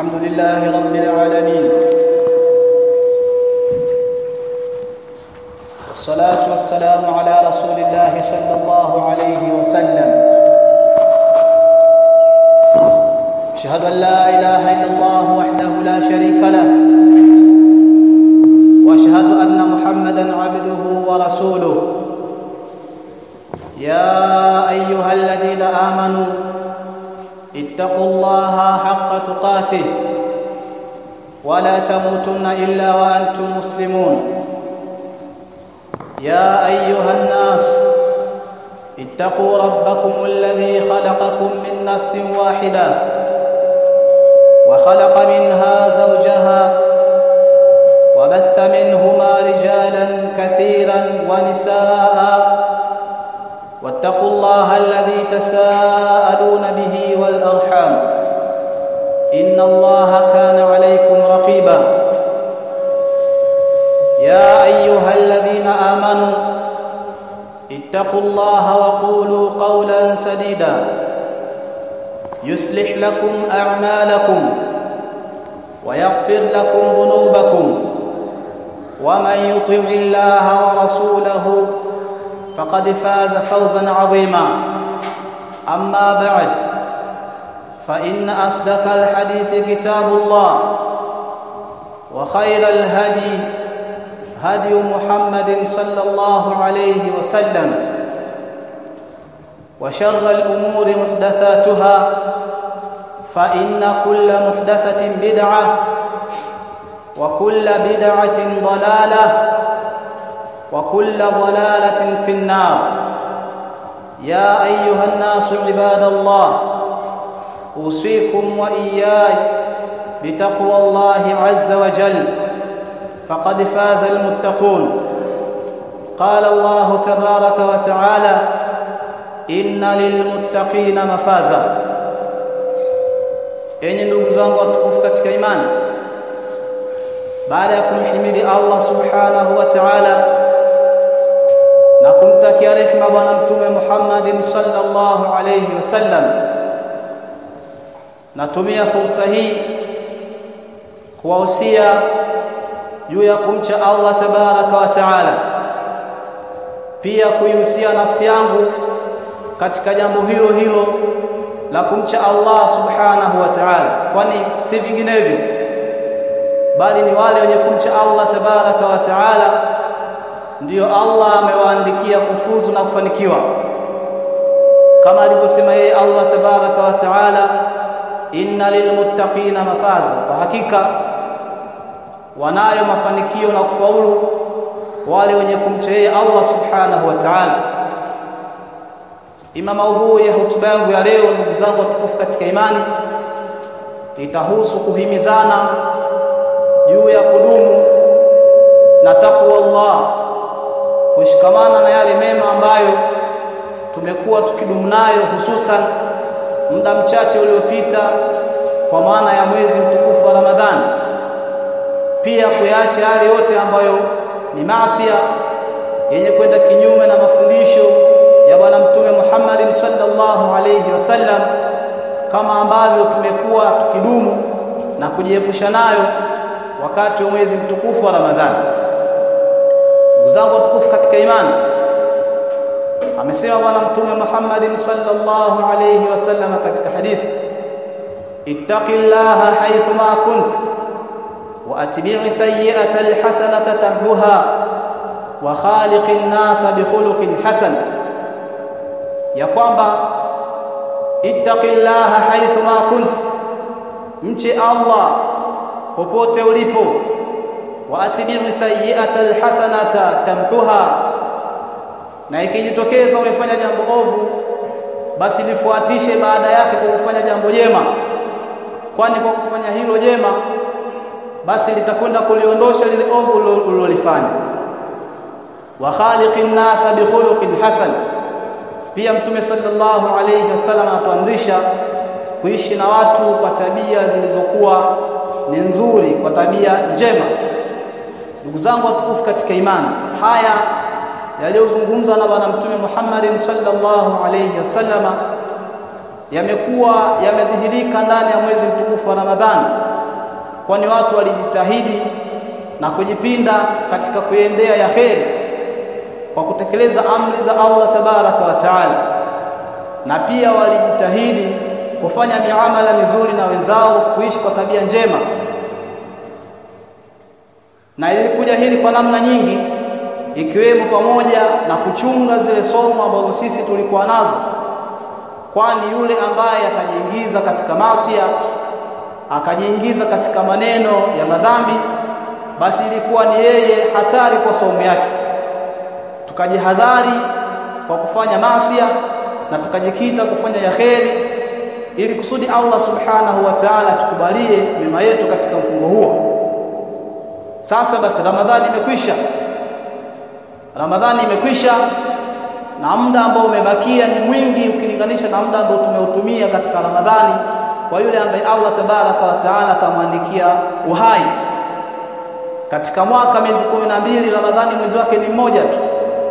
الحمد لله رب العالمين والصلاة والسلام على رسول الله صلى الله عليه وسلم أشهد أن لا إله إلا الله وحده لا شريك له وأشهد أن محمدا عبده ورسوله يا أيها الذين آمنوا اتقوا الله حق تقاته ولا تموتن إلا وأنتم مسلمون يا أيها الناس اتقوا ربكم الذي خلقكم من نفس واحدة وخلق منها زوجها وبث منهما رجالا كثيرا ونساء واتقوا الله الذي تساءلون به والأرحام إن الله كان عليكم رقيبا يا أيها الذين آمنوا اتقوا الله وقولوا قولا سديدا يصلح لكم أعمالكم ويغفر لكم ذنوبكم ومن يطع الله ورسوله فقد فاز فوزا عظيما أما بعد فإن أصدق الحديث كتاب الله وخير الهدي هدي محمد صلى الله عليه وسلم وشر الأمور محدثاتها فإن كل محدثة بدعة وكل بدعة ضلالة وكل ضلالة في النار يا أيها الناس عباد الله أوصيكم وإياي بتقوى الله عز وجل فقد فاز المتقون قال الله تبارك وتعالى إن للمتقين مفازا enyi ndugu zangu watukufu katika imani baada ya kumhimidi Allah subhanahu wa ta'ala na kumtakia rehema bwana mtume Muhammadin sallallahu alayhi wasallam natumia fursa hii kuwahusia juu ya kumcha Allah tabaraka wa taala pia kuihusia nafsi yangu katika jambo hilo hilo la kumcha Allah subhanahu wa ta'ala kwani si vinginevyo bali ni wale wenye kumcha Allah tabaraka wa taala ndiyo Allah amewaandikia kufuzu na kufanikiwa kama alivyosema yeye Allah tabaraka wa taala inna lilmuttaqina mafaza kwa hakika wanayo mafanikio na kufaulu wale wenye kumcha yeye Allah subhanahu wa ta'ala ima maudhui ya hotuba yangu ya leo ndugu zangu watukufu katika imani itahusu kuhimizana juu ya kudumu na takwa Allah kushikamana na yale mema ambayo tumekuwa tukidumu nayo hususan muda mchache uliopita kwa maana ya mwezi mtukufu wa Ramadhani pia kuyaacha yale yote ambayo ni maasiya yenye kwenda kinyume na mafundisho ya bwana mtume Muhammad sallallahu alayhi wasallam kama ambavyo tumekuwa tukidumu na kujiepusha nayo wakati wa mwezi mtukufu wa Ramadhani ndugu zangu watukufu katika imani amesema bwana mtume Muhammad sallallahu alayhi wasallam katika hadithi ittaqillaha haythu ma kunt wa atbi'i sayyi'ata alhasanata tamhuha wa khaliqin nasa bi khuluqin hasan ya kwamba ittaqillaha haythu ma kunt mche Allah popote ulipo wa atbi'i sayyi'ata alhasanata tamhuha na ikijitokeza umefanya jambo ovu basi lifuatishe baada yake kwa kufanya jambo jema kwani kwa kufanya hilo jema basi litakwenda kuliondosha lile ovu ulilolifanya wa khaliqin nasa bi khuluqin hasan pia mtume sallallahu alayhi wasallam atuamrisha kuishi na watu kwa tabia zilizokuwa ni nzuri kwa tabia njema ndugu zangu watukufu katika imani haya yaliyozungumzwa na bwana mtume Muhammad sallallahu alayhi wasallama yamekuwa yamedhihirika ndani ya mwezi mtukufu wa Ramadhani kwani watu walijitahidi na kujipinda katika kuendea ya kheri kwa kutekeleza amri za Allah tabaraka wa taala, na pia walijitahidi kufanya miamala mizuri na wenzao, kuishi kwa tabia njema, na ilikuja hili kwa namna nyingi, ikiwemo pamoja na kuchunga zile somo ambazo sisi tulikuwa nazo, kwani yule ambaye atajiingiza katika masia akajiingiza katika maneno ya madhambi, basi ilikuwa ni yeye hatari kwa saumu yake. Tukajihadhari kwa kufanya masia na tukajikita kufanya ya kheri, ili kusudi Allah subhanahu wa ta'ala tukubalie mema yetu katika mfungo huo. Sasa basi, Ramadhani imekwisha, Ramadhani imekwisha, na muda ambao umebakia ni mwingi ukilinganisha na muda ambao tumeutumia katika Ramadhani kwa yule ambaye Allah tabaraka wa taala atamwandikia uhai katika mwaka miezi kumi na mbili Ramadhani mwezi wake ni mmoja tu.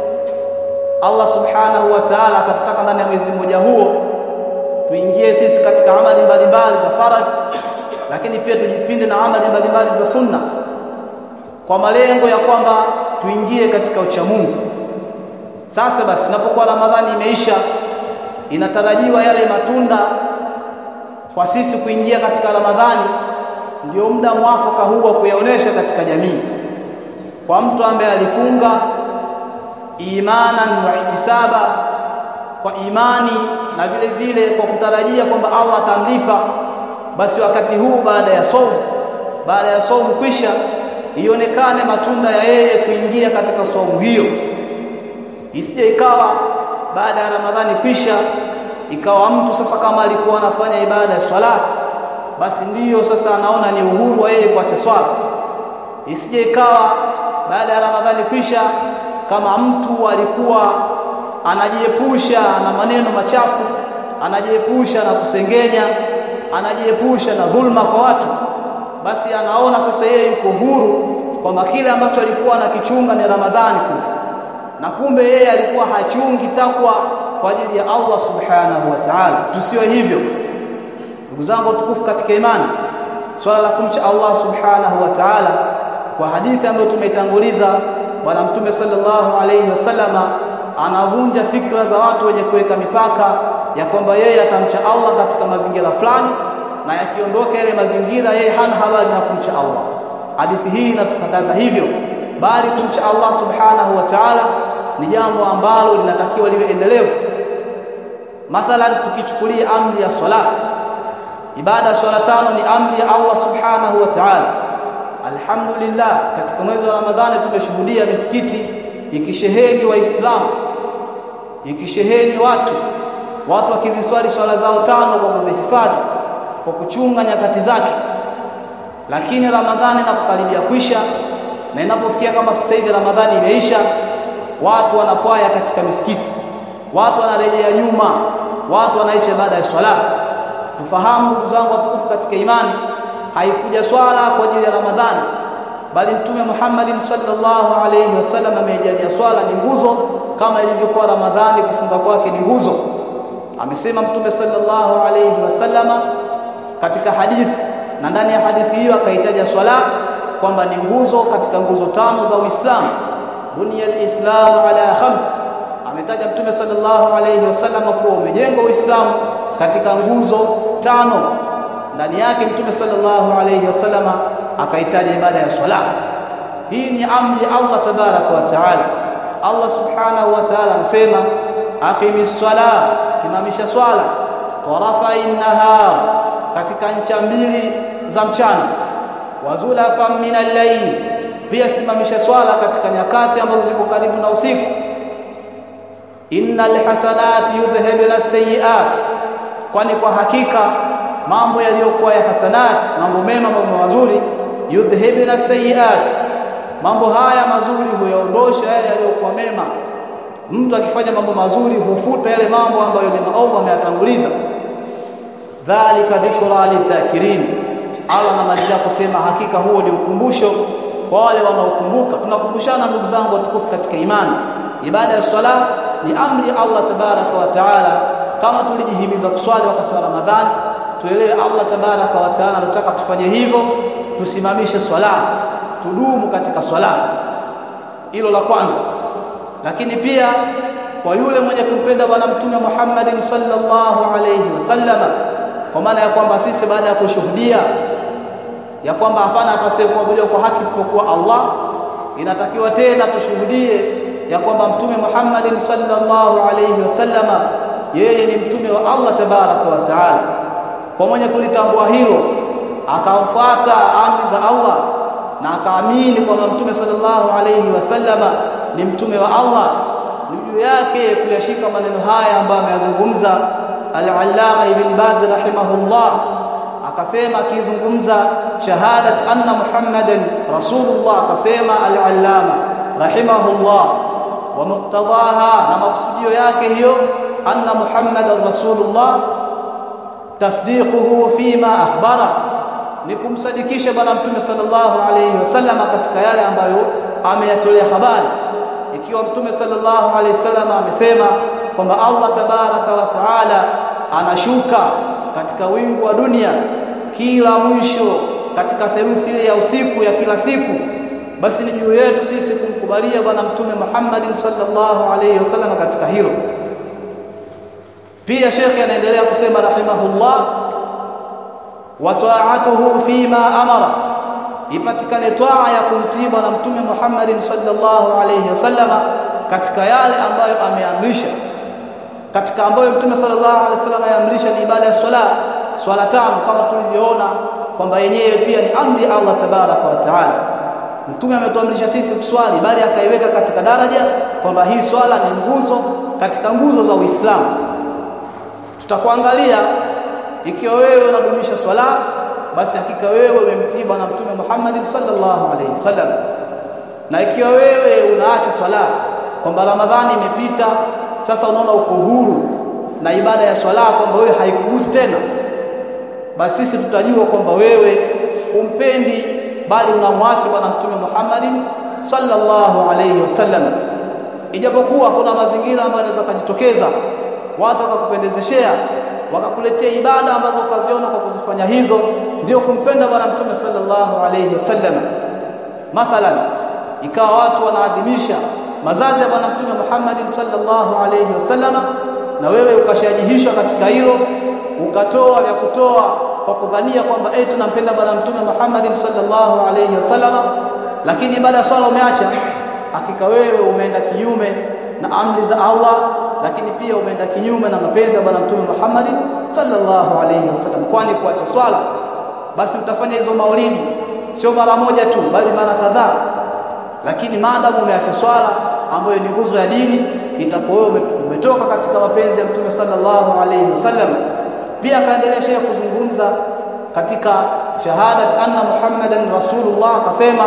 Allah subhanahu wa taala akatutaka ndani ya mwezi mmoja huo tuingie sisi katika amali mbalimbali za faradhi, lakini pia tujipinde na amali mbalimbali za sunna kwa malengo ya kwamba tuingie katika uchamungu. Sasa basi, inapokuwa Ramadhani imeisha, inatarajiwa yale matunda kwa sisi kuingia katika Ramadhani ndio muda mwafaka huu wa kuyaonesha katika jamii, kwa mtu ambaye alifunga imanan wa ihtisaba, kwa imani na vile vile kwa kutarajia kwamba Allah atamlipa, basi wakati huu baada ya saumu, baada ya saumu kwisha, ionekane matunda ya yeye kuingia katika saumu hiyo, isije ikawa baada ya Ramadhani kwisha ikawa mtu sasa kama alikuwa anafanya ibada ya swala basi ndiyo sasa anaona ni uhuru wa yeye kuacha swala. Isije ikawa baada ya Ramadhani kwisha, kama mtu alikuwa anajiepusha na maneno machafu, anajiepusha na kusengenya, anajiepusha na dhulma kwa watu, basi anaona sasa yeye yuko huru kwamba kile ambacho alikuwa anakichunga ni Ramadhani kule, na kumbe yeye alikuwa hachungi takwa kwa ajili ya Allah subhanahu wa ta'ala. Tusiwe hivyo ndugu zangu watukufu katika imani, swala la kumcha Allah subhanahu wa ta'ala, kwa hadithi ambayo tumeitanguliza, Bwana Mtume sallallahu alayhi wasallama anavunja fikra za watu wenye kuweka mipaka ya kwamba yeye atamcha Allah katika mazingira fulani, na yakiondoka yale mazingira yeye hana habari na kumcha Allah. Hadithi hii inatukataza hivyo, bali kumcha Allah subhanahu wa ta'ala ni jambo ambalo linatakiwa liwe endelevu. Mathalan, tukichukulia amri ya swala, ibada ya swala tano ni amri ya Allah subhanahu wa ta'ala. Alhamdulillah, katika mwezi wa Ramadhani tumeshuhudia misikiti ikisheheni Waislamu, ikisheheni watu watu wakiziswali swala zao tano kwa kuzihifadhi, kwa kuchunga nyakati zake. Lakini Ramadhani inapokaribia kwisha na inapofikia kama sasa hivi Ramadhani imeisha, watu wanakwaya katika misikiti, watu wanarejea nyuma, watu wanaicha ibada ya swala. Tufahamu ndugu zangu watukufu katika imani, haikuja swala kwa ajili ya Ramadhani, bali Mtume Muhammadin sallallahu alayhi wasallam ameijalia swala ni nguzo, kama ilivyokuwa Ramadhani kufunga kwake ni nguzo. Amesema Mtume sallallahu alayhi wasallama katika hadithi, na ndani ya hadithi hiyo akaitaja swala kwamba ni nguzo katika nguzo tano za Uislamu. Bunya al-Islamu ala khams, ametaja Mtume sallallahu alayhi wasallam kuwa umejengwa Uislamu katika nguzo tano. Ndani yake Mtume sallallahu alayhi wasallam akaitaja ibada ya swala. Hii ni amri ya Allah tabaraka wa taala. Allah subhanahu wa taala anasema aqimis sala, simamisha swala, tarafai nahar, katika ncha mbili za mchana, wazulafan min al-layl, pia simamisha swala katika nyakati ambazo ziko karibu na usiku. Innal hasanati yudhhibna as-sayyi'at, kwani kwa hakika mambo yaliyokuwa ya hasanat, mambo mema, mambo mazuri, yudhhibna as-sayyi'at, mambo haya mazuri huyaondosha yale yaliyokuwa mema. Mtu akifanya mambo mazuri hufuta yale mambo ambayo ni maovu ameyatanguliza. Dhalika dhikra lidhakirin, Allah anamalizia kusema hakika huo ni ukumbusho kwa wale wanaokumbuka. Tunakumbushana ndugu zangu watukufu katika imani, ibada ya swala ni amri ya Allah tabaraka wa taala, kama tulijihimiza kuswali wakati wa Ramadhani, tuelewe Allah tabaraka wa taala anataka tufanye hivyo tusimamishe swala tudumu katika swala hilo la kwanza lakini pia kwa yule mwenye kumpenda bwana mtume Muhammadin sallallahu alayhi wasallam kwa maana ya kwamba sisi baada ya kushuhudia ya kwamba hapana apasaye kuabudiwa kwa haki isipokuwa Allah inatakiwa tena tushuhudie ya kwamba mtume Muhammadin sallallahu alayhi wasallama yeye ni mtume wa Allah tabaraka wa taala kwa mwenye kulitambua hilo akamfuata amri za Allah na akaamini kwamba mtume sallallahu alayhi wasallama ni mtume wa Allah ni juu yake kuyashika maneno haya ambayo ameyazungumza al-Allama Ibn Baz rahimahullah akasema akizungumza shahadat anna Muhammadan rasulullah akasema al-Allama rahimahullah wa muqtadaha na maksudio yake hiyo anna Muhammadan rasulullah tasdiquhu fima akhbara ni kumsadikisha bwana mtume sallallahu alayhi wasallam katika yale ambayo ameyatolea habari ikiwa mtume sallallahu alayhi wasallam amesema kwamba Allah tabaraka wa taala anashuka katika wingu wa dunia kila mwisho katika theluthi ile ya usiku ya kila siku basi ni juu yetu sisi kumkubalia bwana mtume Muhammadin sallallahu alayhi wasallam katika hilo pia shekhi anaendelea kusema rahimahullah wa ta'atuhu fima amara ipatikane twaa ya kumtii bwana mtume Muhammadin sallallahu alayhi wasallama katika yale ambayo ameamrisha katika ambayo mtume sallallahu alayhi wasallam ameamrisha ni ibada ya swala swala tano kama tulivyoona kwamba yenyewe pia ni amri ya Allah tabaraka wa taala mtume ametuamrisha sisi kuswali bali akaiweka katika daraja kwamba hii swala ni nguzo katika nguzo za Uislamu tutakuangalia ikiwa wewe unadumisha swala basi hakika wewe umemtii bwana mtume Muhammad sallallahu alaihi wasallam na ikiwa wewe unaacha swala kwamba Ramadhani imepita sasa unaona uko huru na ibada ya swala kwamba wewe haikugusi tena basi sisi tutajua kwamba wewe umpendi bali unamwasi bwana mtume Muhammad sallallahu alaihi wasallam ijapokuwa kuna mazingira ambayo yanaweza kujitokeza watu wakakupendezeshea wakakuletea ibada ambazo ukaziona kwa kuzifanya hizo ndio kumpenda bwana mtume sallallahu alayhi wasallam mathalan ikawa watu wanaadhimisha mazazi ya bwana mtume Muhammad sallallahu alayhi wasallam na wewe ukashajihishwa katika hilo ukatoa vya kutoa kwa kudhania kwamba eh tunampenda bwana mtume Muhammad sallallahu alayhi wasallam lakini baada ya swala umeacha hakika wewe umeenda kinyume na amri za Allah lakini pia umeenda kinyume na mapenzi ya bwana mtume Muhammad sallallahu alayhi wasallam kwani kuacha swala basi utafanya hizo maulidi sio mara moja tu bali mara kadhaa lakini maadamu umeacha swala ambayo ni nguzo ya dini itakuwa wewe umetoka katika mapenzi ya mtume sallallahu alayhi wasallam pia akaendelea shehe kuzungumza katika shahadat anna muhammadan rasulullah akasema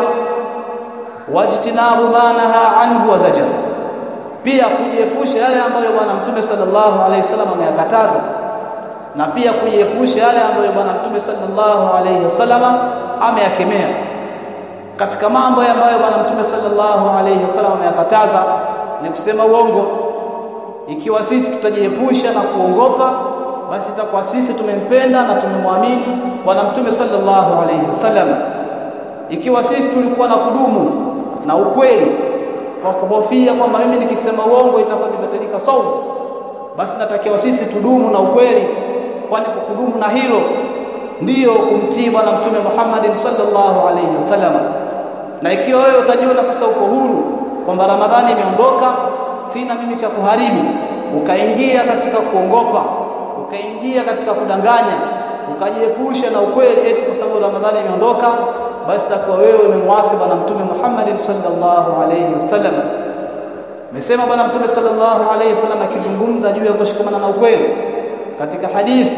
wajtinabu ma naha anhu wa zajar pia kujiepusha yale ambayo bwana mtume sallallahu alayhi wasallam ameyakataza na pia kujiepusha yale ambayo bwana mtume sallallahu alayhi wasallam ameyakemea katika mambo ambayo bwana mtume sallallahu alayhi wasallam ameyakataza ni kusema uongo ikiwa sisi tutajiepusha na kuongopa basi itakuwa sisi tumempenda na tumemwamini bwana mtume sallallahu alayhi wasallam ikiwa sisi tulikuwa na kudumu na ukweli kwa kuhofia kwamba mimi nikisema uongo itakuwa imebadilika saumu basi natakiwa sisi tudumu na ukweli kwani kwa kudumu na hilo ndiyo kumtii bwana mtume Muhammad sallallahu alayhi wasallam na ikiwa wewe utajiona sasa uko huru kwamba Ramadhani imeondoka sina mimi cha kuharibu ukaingia katika kuongopa ukaingia katika kudanganya ukajiepusha na ukweli eti kwa sababu Ramadhani imeondoka basi takuwa wewe umemwasi bwana mtume Muhammad sallallahu alayhi wasallam Mesema bwana mtume sallallahu alayhi wasallam akizungumza juu ya kushikamana na ukweli katika hadithi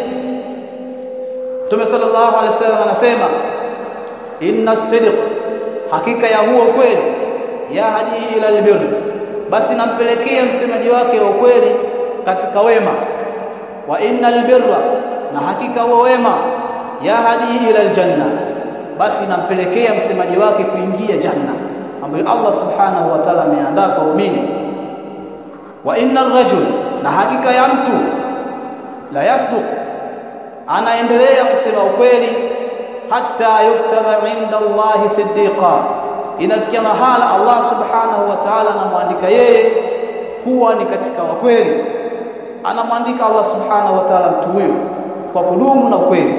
Mtume sallallahu alayhi wasallam anasema inna sidq hakika ya huo ukweli ya hadi ila albir basi nampelekea msemaji wake wa ukweli katika wema wa innal birra na hakika huo wema ya hadi ila aljanna basi nampelekea msemaji wake kuingia janna ambayo Allah subhanahu wa ta'ala ameandaa kwa waumini wa innar rajul na hakika ya mtu la yasduq anaendelea kusema ukweli hata yuktaba inda Allahi siddiqa inafikia mahala Allah subhanahu wa ta'ala anamwandika yeye kuwa ni katika wakweli anamwandika Allah subhanahu wa ta'ala mtu huyo kwa kudumu na ukweli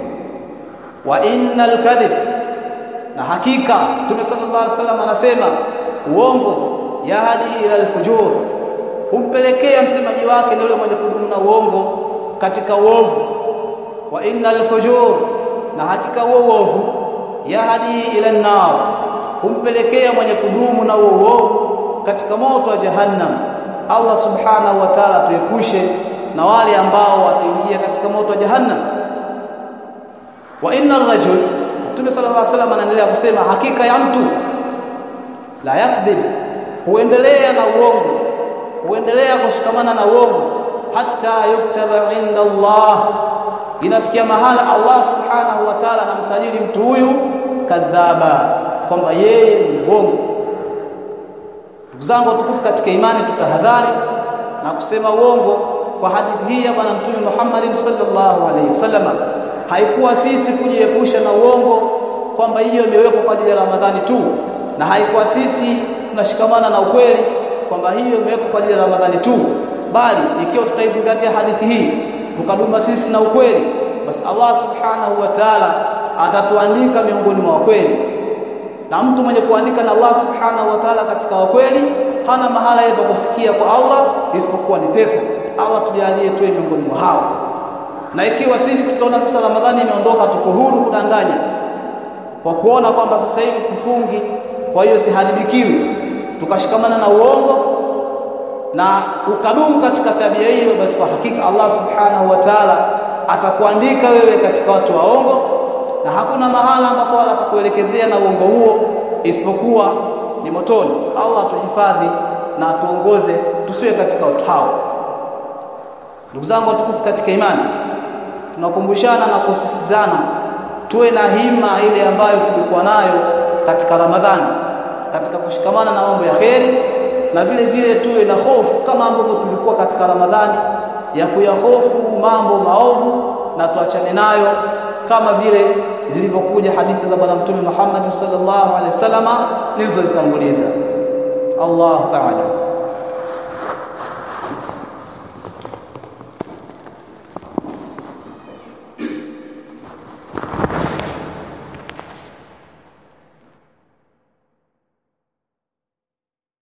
wa innal kadhib na hakika Mtume sallallahu alaihi wasallam anasema uongo yahdi ila alfujur humpelekea msemaji wake ndio mwenye kudumu na uongo katika uovu wa innal fujur na hakika huo uovu yahdi ila an-nar humpelekea mwenye kudumu na huo uovu katika moto wa jahannam Allah subhanahu wa ta'ala tuepushe na wale ambao wataingia katika moto wa jahannam wa inna rajul Mtume sallallahu alaihi wasallam anaendelea kusema hakika ya mtu la yakdhib huendelea na uongo huendelea kushikamana na uongo hata yuktaba inda Allah inafikia mahala Allah subhanahu wa ta'ala anamsajili mtu huyu kadhaba kwamba yeye ni uongo ndugu zangu watukufu katika imani tutahadhari na kusema uongo kwa hadithi hii ya bwana mtume Muhammad sallallahu alaihi wasallam haikuwa sisi kujiepusha na uongo kwamba hiyo imewekwa kwa ajili ya Ramadhani tu na haikuwa sisi tunashikamana na ukweli kwamba hiyo imewekwa kwa ajili ya Ramadhani tu bali ikiwa tutaizingatia hadithi hii tukaduma sisi na ukweli basi Allah subhanahu wa ta'ala atatuandika miongoni mwa wakweli na mtu mwenye kuandika na Allah subhanahu wa ta'ala katika wakweli hana mahala yeye kufikia kwa Allah isipokuwa ni pepo Allah tujalie tuwe miongoni mwa hao na ikiwa sisi tutaona sasa Ramadhani imeondoka tuko huru kudanganya kwa kuona kwamba sasa hivi sifungi kwa hiyo siharibikiwi tukashikamana na uongo na ukadumu katika tabia hiyo basi kwa hakika Allah subhanahu wa ta'ala atakuandika wewe katika watu waongo na hakuna mahala ambapo atakuelekezea na uongo huo isipokuwa ni motoni Allah tuhifadhi na tuongoze tusiwe katika watu hao ndugu zangu watukufu katika imani tunakumbushana na kusisizana tuwe na hima ile ambayo tulikuwa nayo katika Ramadhani katika kushikamana na mambo ya kheri na vile vile tuwe na hofu kama ambavyo tulikuwa katika Ramadhani ya kuyahofu mambo maovu na tuachane nayo kama vile zilivyokuja hadithi za bwana mtume Muhammad sallallahu alaihi wasallama nilizozitanguliza Allahu a'lam